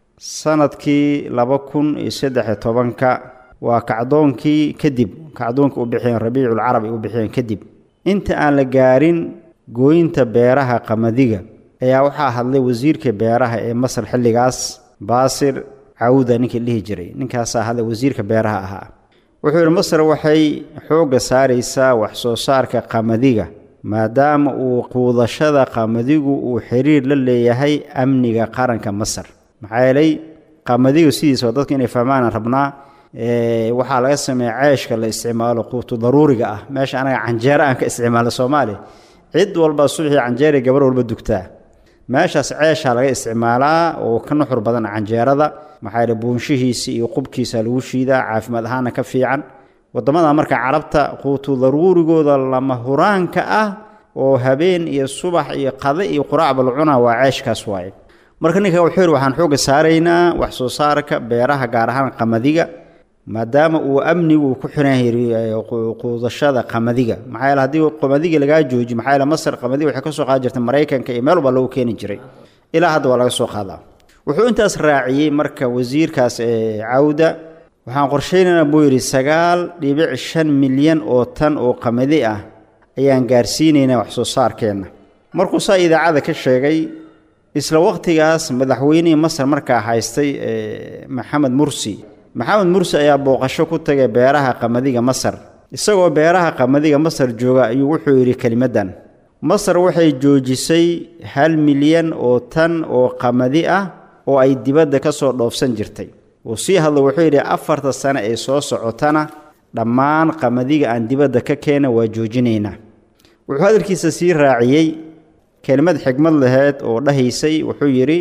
N: sanadkii laba kun iyo saddexiyo tobanka waa kacdoonkii kadib kacdoonka u bixiyeen rabiiculcarab ay u bixiyeen kadib inta aan la gaarin gooyinta beeraha qamadiga ayaa waxaa hadlay wasiirka beeraha ee masar xilligaas baasir cawda ninkii dhihi jiray ninkaasaa hadlay wasiirka beeraha ahaa wuxuu yidhi masar waxay xoogga saaraysaa wax soo saarka qamadiga maadaama uu quudashada qamadigu uu xiriir la leeyahay amniga qaranka masar maxaa yeelay qamadigu sidiisa oo dadka inay fahmaan aan rabnaa waxaa laga sameeya ceeshka la isticmaalo quutu daruuriga ah meesha anaga canjeero aan ka isticmaalno soomaaliya cid walba subaxii canjeera gabar walba dugtaa meeshaas ceeshaa laga isticmaalaa oo ka nuxur badan canjeerada maxaa yeele buunshihiisa iyo qubkiisa lagu shiidaa caafimaad ahaana ka fiican waddamada marka carabta quutu daruurigooda lama huraanka ah oo habeen iyo subax iyo qade iyo quraacba la cunaa waa ceeshkaas waaye marka ninka wuxuu yidhi waxaan xoogga saaraynaa wax soo saarka beeraha gaar ahaan qamadiga maadaama uu amnigu ku xiran yahay quudashada qamadiga maxaa yeele haddii qamadiga lagaa jooji maxaa yeele masar qamadiga waxay ka soo qaadi jirtay maraykanka iyo meel walba lagu keeni jiray ilaa hadda waa laga soo qaadaa wuxuu intaas raaciyey marka wasiirkaas ee cawda waxaan qorshaynaynaa buu yidhi sagaal dhibic shan milyan oo tan oo qamadi ah ayaan gaarsiinaynaa wax soo saarkeenna markuu saa idaacada ka sheegay isla wakhtigaas madaxweynihii masar markaa haystay maxamed mursi maxamed mursi ayaa booqasho ku tagay beeraha qamadiga masar isagoo beeraha qamadiga masar jooga ayuu wuxuu yidhi kelimaddan masar waxay joojisay hal milyan oo tan oo qamadi ah oo ay dibadda ka soo dhoofsan jirtay uu sii hadlo wuxuu yidhi afarta sane ee soo socotana dhammaan qamadiga aan dibadda ka keena waa joojinaynaa wuxuu hadalkiisa sii raaciyey kelimad xigmad laheyd oo dhahaysay wuxuu yidhi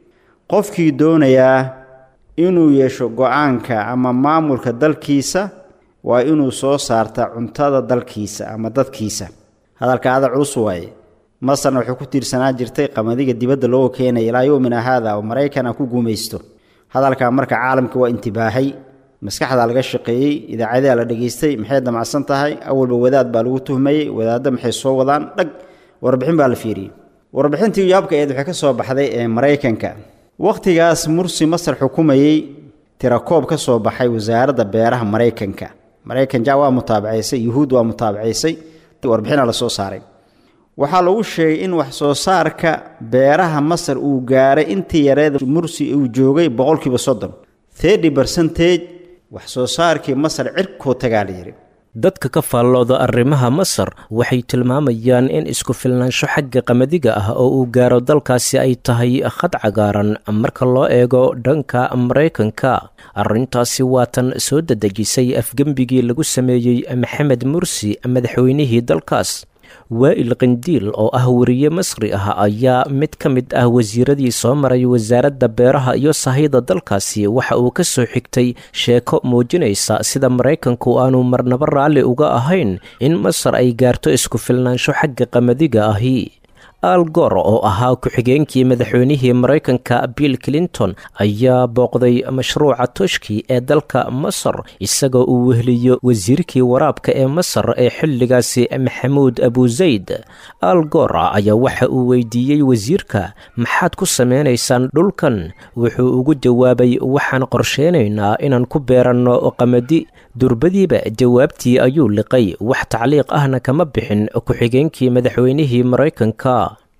N: qofkii doonayaa inuu yeesho go-aanka ama maamulka dalkiisa waa inuu soo saarta cuntada dalkiisa ama dadkiisa hadalka ada culus waaye masarna waxay ku tiirsanaa jirtay qamadiga dibadda looga keenaya ilaa yowmina haada oo maraykan aan ku guumaysto hadalkaa marka caalamka waa intibaahay maskaxdaa laga shaqeeyey idaacadaa la dhegaystay maxay damacsan tahay awalba wadaad baa lagu tuhmayey wadaadda maxay soo wadaan dhag warbixin baa la fiiriyey warbixintii yaabka eed waxay ka soo baxday ee maraykanka wakhtigaas mursi masar xukumayey tirakoob ka soo baxay wasaaradda beeraha maraykanka maraykan ja waa mutaabacaysay yuhuud waa mutaabacaysay warbixina la soo saaray waxaa lagu sheegay in wax soo saarka beeraha masar uu gaaray intii yareed mursi uu joogay boqolkiiba soddon thirty bercentage wax soo saarkii masar cirkoo tagaa la yidhi
M: dadka ka faallooda arrimaha masar waxay tilmaamayaan in isku filnaansho xagga qamadiga ah oo uu gaaro dalkaasi ay tahay khad cagaaran marka loo eego dhanka maraykanka arrintaasi waa tan soo dedejisay afgembigii lagu sameeyey maxamed mursi madaxweynihii dalkaas waa'il qindiil oo ah weriye masri ah ayaa mid ka mid ah wasiiradii soo maray wasaaradda beeraha iyo sahayda dalkaasi waxa uu ka soo xigtay sheeko muujinaysa sida maraykanku aanu marnabo raalli uga ahayn in masar ay gaarto isku filnaansho xagga qamadiga ahi al gor oo ahaa ku-xigeenkii madaxweynihii maraykanka bill clinton ayaa booqday mashruuca toshki ee dalka masar isagoo uu wehliyo wasiirkii waraabka ee masar ee xilligaasi maxamuud abuzayd al gor ayaa waxa uu weydiiyey wasiirka maxaad ku sameynaysaan dhulkan wuxuu ugu jawaabay waxaan qorsheynaynaa inaan ku beeranno qamadi durbadiiba jawaabtii ayuu liqay wax tacliiq ahna kama bixin ku-xigeenkii madaxweynihii maraykanka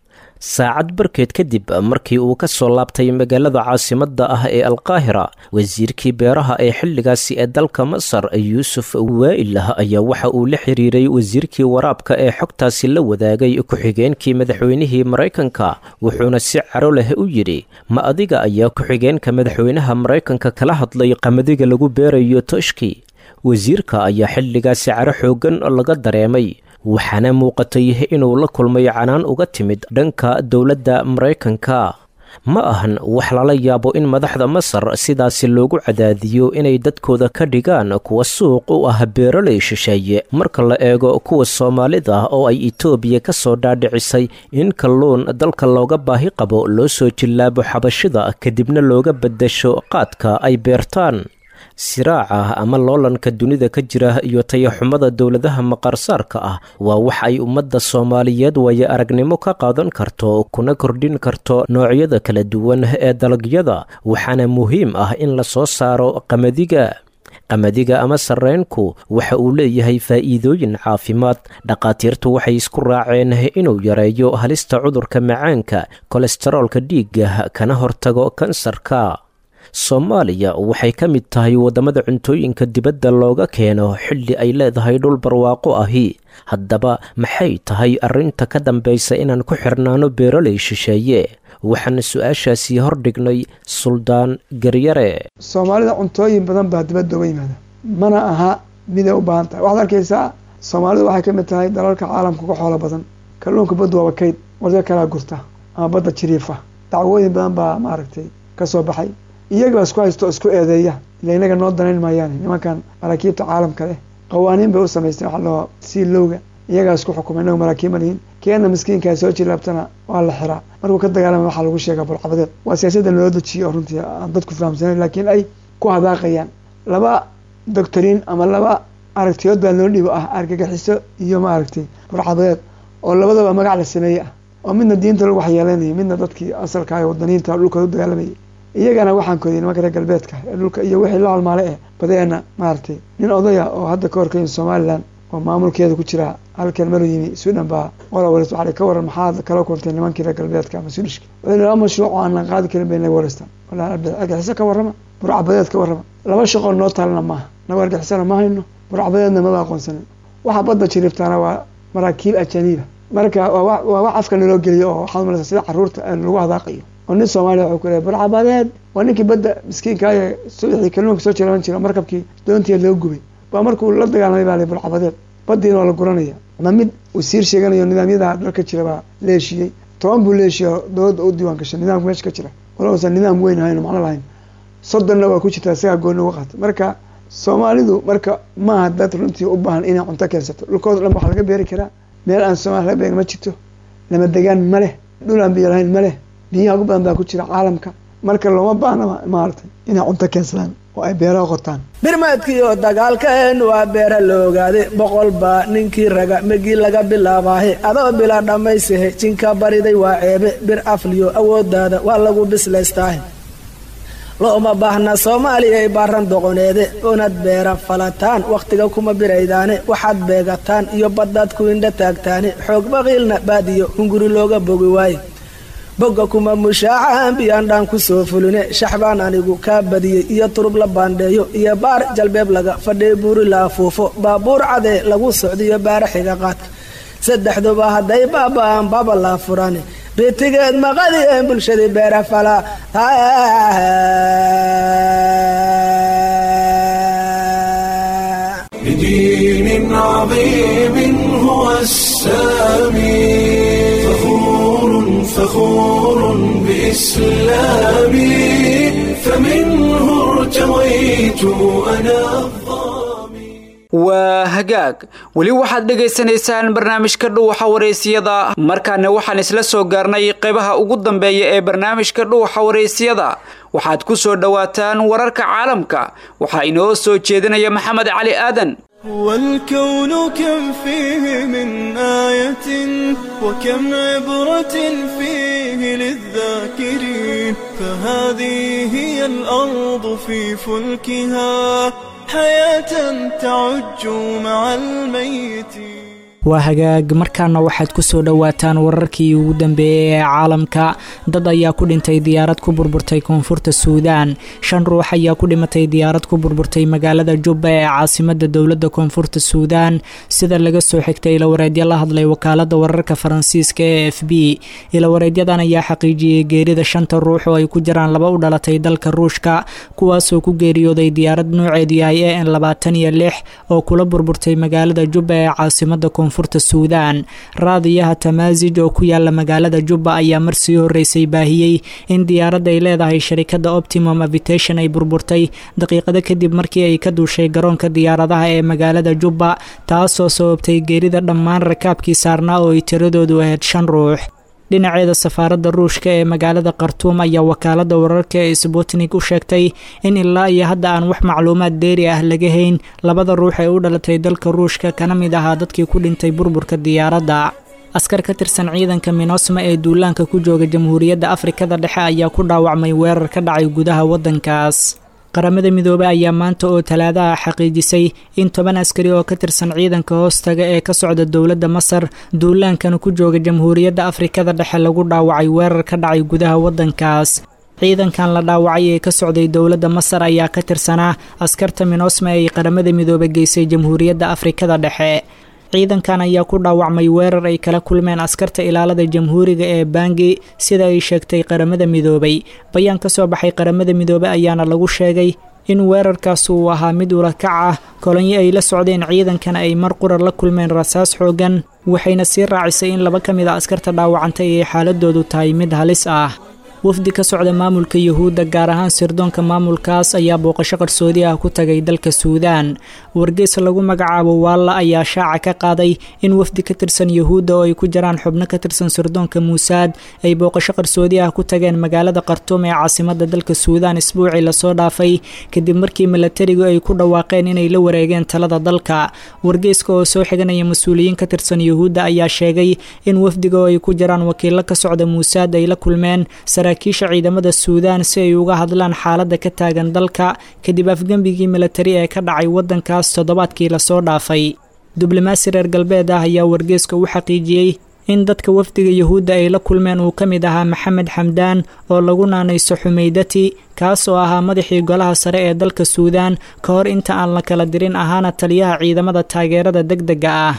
M: saacad barkeed kadib markii uu ka soo laabtay magaalada caasimadda ah ee alqaahira wasiirkii beeraha ee xilligaasi ee dalka masar yuusuf waa'il ah ayaa waxa uu la xiriiray wasiirkii waraabka ee xogtaasi la wadaagay ku-xigeenkii madaxweynihii maraykanka wuxuuna si caro leh u yidhi ma adiga ayaa ku-xigeenka madaxweynaha maraykanka kala hadlay qamadiga lagu beerayo toshki wasiirka ayaa xilligaasi caro xooggan laga dareemay waxaana muuqatay inuu la kulmay canaan uga timid dhanka dowladda maraykanka ma ahan wax lala yaabo in madaxda masar sidaasi loogu cadaadiyo inay dadkooda ka dhigaan kuwa suuq u ah beeraley shisheeye marka la eego kuwa soomaalida oo ay etoobiya ka soo dhaadhicisay in kalluun dalka looga baahi qabo loo soo jillaabo xabashida kadibna looga beddasho qaadka ay beertaan siraaca ama loolanka dunida ka jira iyo tayaxumada dowladaha maqaarsaarka ah waa wax ay ummadda soomaaliyeed waayo aragnimo ka qaadan karto kuna kordhin karto noocyada kala duwan ee dalagyada waxaana muhiim ah in la soo saaro qamadiga qamadiga ama sarreynku waxa uu leeyahay faa'iidooyin caafimaad dhakhaatiirtu waxay isku raaceen inuu yareeyo halista cudurka macaanka kolestaroolka dhiigga kana hortago kansarka soomaaliya waxay ka mid tahay waddamada cuntooyinka dibadda looga keeno xilli ay leedahay dhul barwaaqo ahi haddaba maxay tahay arrinta ka dambaysa inaan ku xirnaano beeraley shisheeye waxaana su-aashaasii hordhignay suldaan garyare
O: soomaalida cuntooyin badan baa dibadda uga yimaada mana aha miday u baahan tahay waxaad arkaysaa soomaalidu waxay ka mid tahay dalalka caalamka uga xoolo badan kalluunka baddu waaba kayd warda kalaa gurta ama badda jiriifa dacwooyin badan baa maaragtay ka soo baxay iyaga isku haysto isku eedeeya ila inaga noo danayn maayaane nimankan maraakiibta caalamka leh qawaaniin bay u samaysteen waxa loo sii lowga iyagaa isku xukuma inagu maraakiib ma lihin keena miskiinkaa soo jilaabtana waa la xiraa markuu ka dagaalama waxaa lagu sheegaa burcabadeed waa siyaasadda loo dejiyo oo runtii aan dadku fahamsanayn laakiin ay ku hadaaqayaan laba doctoriin ama laba aragtiyood baa loo dhibo ah argagaxiso iyo maaragtay burcabadeed oo labadaba magac la sameeye ah oo midna diinta lagu waxyeelanayay midna dadkii asalka ee wadaniinta dhulkooda u dagaalamayay iyagana waxaan koodiyay nimanka reer galbeedka ee dhulka iyo wixii la halmaale eh badeena maaragtay nin odaya oo hadda ka horkayin somalilan oo maamulkeeda ku jira halkan maru yimi sudan baa qola wareys waxaa ka waran maxaad kala kulantay nimankii reer galbeedka ama swedishka laba mashruuc oo aanan qaadi karin bay naga wareystaan argaxiso ka warrama burcabadeed ka warrama laba shaqoo noo taalana maaha nago argixisona ma hayno burcabadeedna maba aqoonsanin waxa badda jiriiftaana waa maraakiib ajaniiba marka waa wax afka naloo geliyo oo waxaad malaysa sida caruurta lagu hadaaqayo oo nin soomaaliya wuxuu ku leeyahay burcabadeed waa ninkii badda miskiinkaaye subaxii kalluunka soo jiraban jira markabkii doontii loo gubay baa markuu la dagaalamay baa la burcabadeed baddiina waa la guranaya ma mid wasiir sheeganayo nidaamyada dalka jira baa la heshiiyey toban buu la heshiiya dowladda u diiwaan gashay nidaamka meesha ka jira wala uusan nidaam weyn ahayn macno lahayn soddonna waa ku jirtaa isagaa gooni uga qaatay marka soomaalidu marka maaha dad runtii u baahan inay cunto keensato dhulkooda dhan waxaa laga beeri karaa meel aan soomaali laga beerin ma jirto lama degaan ma leh dhul aan biyo lahayn ma leh biyaha ugu badan baa ku jira caalamka marka looma baahna maaragtay inay cunto keensadaan oo ay beeraha qotaan
P: birmadkiiyo dagaalkeen waa beera la ogaaday boqol baa ninkii raga megii laga bilaabaahe adoo bila dhammaysahe jinka bariday waa ceebe bir afliyo awoodaada waa lagu bislaystaahe looma baahna soomaaliyay baaran doqoneede oonad beera falataan wakhtiga kuma biraydaane waxaad beegataan iyo baddaad ku indha taagtaane xoog baqiilna baadiyo hunguri looga bogi waaye bogga kuma mushaacahan biyaandhaan ku soo fuline shaxbaan anigu kaa badiyey iyo turub la baandheeyo iyo baar jalbeeb laga fadhiy buuri la afuufo baabuur cadee lagu socdiyo baara xiga qaadka saddexduba hadday baaba'aan baba laa furane bitigeed maqadien bulshadii beera falaa
A: بدين عظيم هو السامي فخور فخور بإسلامي فمنه ارتويت أنا
B: waa hagaag weli waxaad dhegaysanaysaan barnaamijka dhuuxa wareysiyada markaana waxaan isla soo gaarnay qaybaha ugu dambeeya ee barnaamijka dhuuxa wareysiyada waxaad ku soo dhowaataan wararka caalamka waxaa inoo soo jeedinaya maxamed cali aadan
Q: والكون كم فيه من آية وكم عبرة فيه للذاكرين فهذه هي الأرض في فلكها حياة تعج مع الميتين
R: waa hagaag markaana waxaad ku soo dhowaataan wararkii ugu dambeeyey ee caalamka dad ayaa ku dhintay diyaarad ku burburtay koonfurta suudaan shan ruux ayaa ku dhimatay diyaarad ku burburtay magaalada jubba ee caasimada dowladda koonfurta suudaan sida laga soo xigtay ilawareedyo la hadlay wakaalada wararka faransiiska ee f b ilawareedyadan ayaa xaqiijiyey geerida shanta ruux oo ay ku jiraan laba u dhalatay dalka ruushka kuwaasoo ku geeriyooday diyaarad nooceedu yahay e n labaatan iyo lix oo kula burburtay magaalada jubba ee caasimada koonfurta suudaan raadiyaha tamaasij oo ku yaala magaalada jubba ayaa marsii horeysay baahiyey in diyaaradda ay leedahay sharikada optimum avitation ay burburtay daqiiqado kadib markii ay ka duushay garoonka diyaaradaha ee magaalada jubba taasoo sababtay geerida dhammaan rakaabkii saarnaa oo ay tiradoodu ahayd shan ruux dhinaceeda safaaradda ruushka ee magaalada khartuum ayaa wakaalada wararka ee sbutnik u sheegtay in ilaa iyo hadda aan wax macluumaad deeri ah laga hayn labada ruux ee u dhalatay dalka ruushka kana mid ahaa dadkii ku dhintay burburka diyaaradda askar ka tirsan ciidanka minosma ee duulaanka ku jooga jamhuuriyadda afrikada dhexe ayaa ku dhaawacmay weerar ka dhacay gudaha waddankaas qaramada midoobey ayaa maanta oo talaadaha xaqiijisay in toban askari oo ka tirsan ciidanka hoostaga ee ka socda dowladda masar duulaankana ku jooga jamhuuriyadda afrikada dhexe lagu dhaawacay weerar ka dhacay gudaha waddankaas ciidankan la dhaawacay ee ka socday dowladda masar ayaa ka tirsanaa askarta minosma ee ay qaramada midoobe geysay jamhuuriyadda afrikada dhexe ciidankan ayaa ku dhaawacmay weerar ay kala kulmeen askarta ilaalada jamhuuriga ee bangi sida ay sheegtay qaramada midoobay bayaan ka soo baxay qaramada midoobe ayaana lagu sheegay in weerarkaas uu ahaa mid ulakac ah kolonyo ay la socdeen ciidankan ay mar qurar la kulmeen rasaas xoogan waxayna sii raacisay in laba ka mid a askarta dhaawacantay ay xaaladoodu tahay mid halis ah wafdi ka socda maamulka yuhuudda gaar ahaan sirdoonka maamulkaas ayaa booqasho qarsoodi ah ku tagay dalka suudaan wargeys lagu magacaabo waalla ayaa shaaca ka qaaday in wafdi ka tirsan yuhuudda oo ay ku jiraan xubno ka tirsan sirdoonka muusaad ay booqasho qarsoodi ah ku tageen magaalada khartuum ee caasimada dalka suudaan isbuucii lasoo dhaafay kadib markii milatarigu ay ku dhawaaqeen inay la wareegeen talada dalka wargeyska oo soo xiganaya mas-uuliyiin ka tirsan yuhuudda ayaa sheegay in wafdiga oo ay ku jiraan wakiilo ka socda muusaad ay la kulmeen saraakiisha ciidamada suudaan si ay uga hadlaan xaaladda ka taagan dalka kadib afgembigii milatari ee ka dhacay waddankaas toddobaadkii lasoo dhaafay diblomaasi reer galbeed ah ayaa wargeeska u xaqiijiyey in dadka wafdiga yuhuudda ay la kulmeen uu ka mid ahaa maxamed xamdaan oo lagu naanayso xumeydati kaas oo ahaa madaxii golaha sare ee dalka suudaan ka hor inta aan la kala dirin ahaana taliyaha ciidamada taageerada deg dega ah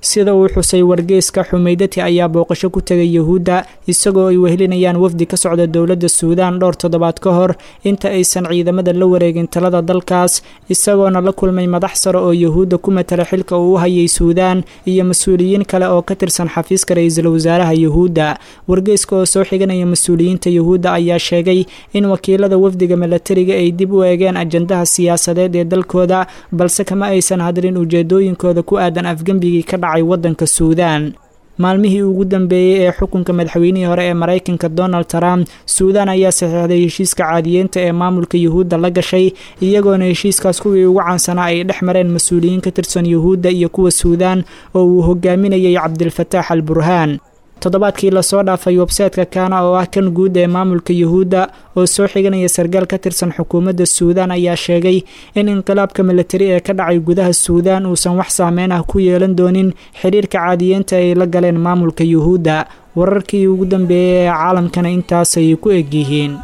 R: sida uu xusay wargeyska xumeydati ayaa booqasho ku tegay yuhuudda isagoo ay wehelinayaan wafdi ka socda dowladda suudaan dhowr toddobaad ka hor inta aysan ciidamada la wareegin talada dalkaas isagoona la kulmay madax sare oo yuhuudda ku matala xilka uu u hayay suudaan iyo mas-uuliyiin kale oo ka tirsan xafiiska ra-iisul wasaaraha yuhuudda wargeyska oo soo xiganaya mas-uuliyiinta yuhuudda ayaa sheegay in wakiilada wafdiga milatariga ay dib u eegeen ajandaha siyaasadeed ee dalkooda balse kama aysan hadlin ujeedooyinkooda ku aadan afgembigii ka dhacay waddanka suudaan maalmihii ugu dambeeyey ee xukunka madaxweynihii hore ee maraykanka donald trump suudaan ayaa saxiixday heshiiska caadiyeynta ee maamulka yuhuudda la gashay iyagoona heshiiskaas kuwii ugu caansanaa ay dhex mareen mas-uuliyiin ka tirsan yuhuudda iyo kuwa suudaan oo uu hogaaminayay cabdilfataax al burhaan toddobaadkii lasoo dhaafay websayteka kaana oo ah kan guud ee maamulka yuhuudda oo soo xiganaya sargaal ka tirsan xukuumadda suudaan ayaa sheegay in inqilaabka milatari ee ka dhacay gudaha suudaan uusan wax saameyn ah ku yeelan doonin xidhiirka caadiyeynta ay la galeen maamulka yuhuudda wararkii ugu dambeeyey ee caalamkana intaasay ku egyihiin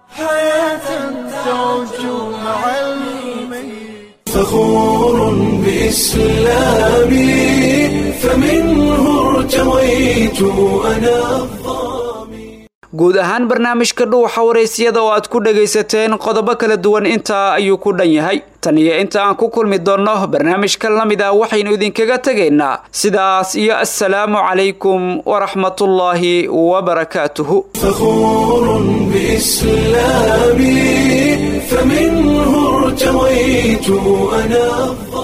A: فخور بإسلامي فمنه ارتويت أنا
B: guud ahaan barnaamijka dhuuxa waraysyada oo aad ku dhagaysateen qodobo kala duwan intaa ayuu ku dhan yahay tan iyo inta aan ku kulmi doonno barnaamijka la mid ah waxaynu idinkaga tegaynaa sidaas iyo assalaamu calaykum waraxmatullaahi wabarakaatuhu
A: فخور بإسلامي فمنه ارتويت أنا